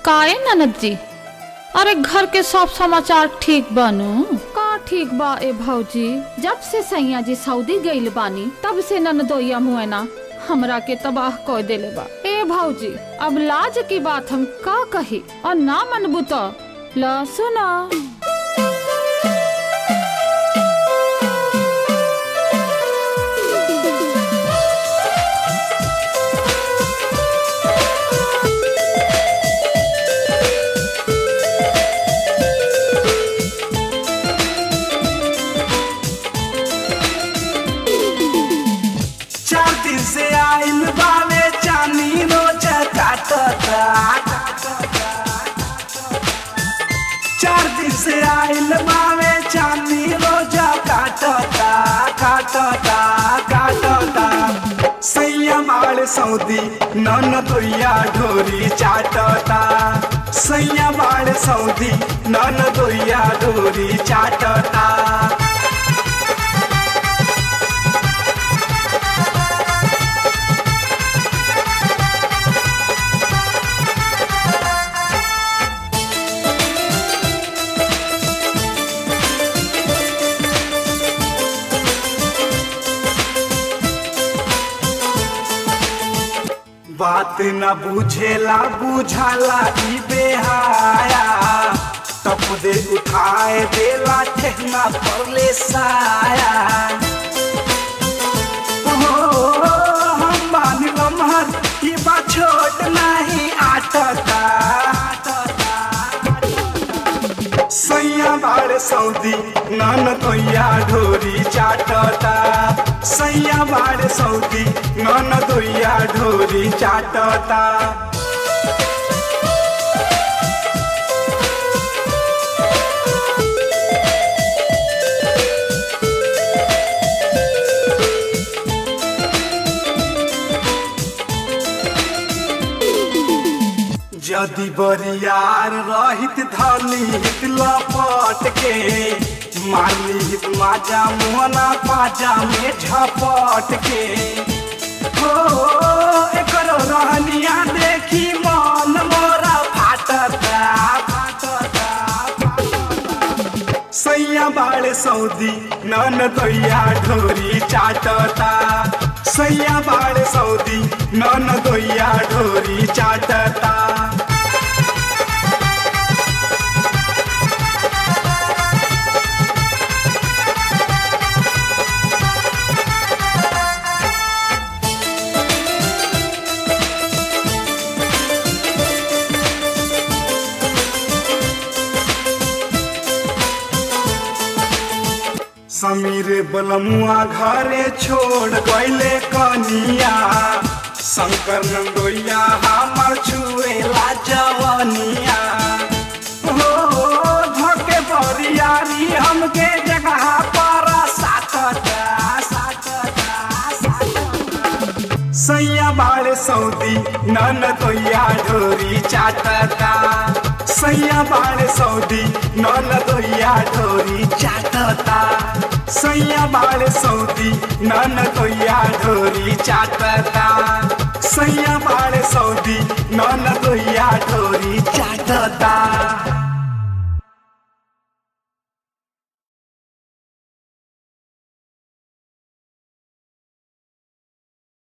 काए ननद जी अरे घर के सब समाचार ठीक बानू का ठीक बा ए भौजी जब से सैया जी सऊदी गइल बानी तब से ननदोया मुएना हमरा के तबाह कर देले बा ए भौजी अब लाज की बात हम का कही और ना मनबू तो ला सुना चार दिन से आइल बावे चानी रोज काटता चार दिन से आइल बावे चानी रोज काटता काटता काटता सैया माल सऊदी नन दोया ढोरी चाटता सैया माल सऊदी नन दोया ढोरी चाटता बात न बुझेला बुझाला ई बेहाया तप दे उठाए देला ठेहना परले साया ओ, हम मान लम्हर ई बा छोट नहीं आटता सैया बाड़ सऊदी नन दोया ढोरी चाटता सैया बाड़ सऊदी नन दोया ढोरी चाटता यदि बरियार रहित धनी हित लपट के मारली हित माजा मोहना पाजा में झपट के हो एकर रहनिया देखी मन मोरा फाटता फाटता फाटता सैया बाड़ सऊदी नन दोया ढोरी चाटता सैया बाड़ सऊदी नन दोया ढोरी चाटता समीर बलमुआ घरे छोड़ गईले कनिया शंकर नंदोइया हमर छुएला जवनिया हो धके बरियारी हमके जगह पर साटता साटता साटता सैया बाड़ सऊदी नन दोया ढोरी चाटता सैया बाड़ सऊदी नन दोया ढोरी चाटता सैया बाड़ सऊदी नन दोया ढोरी चाटता सैया बाड़ सऊदी नन दोया ढोरी चाटता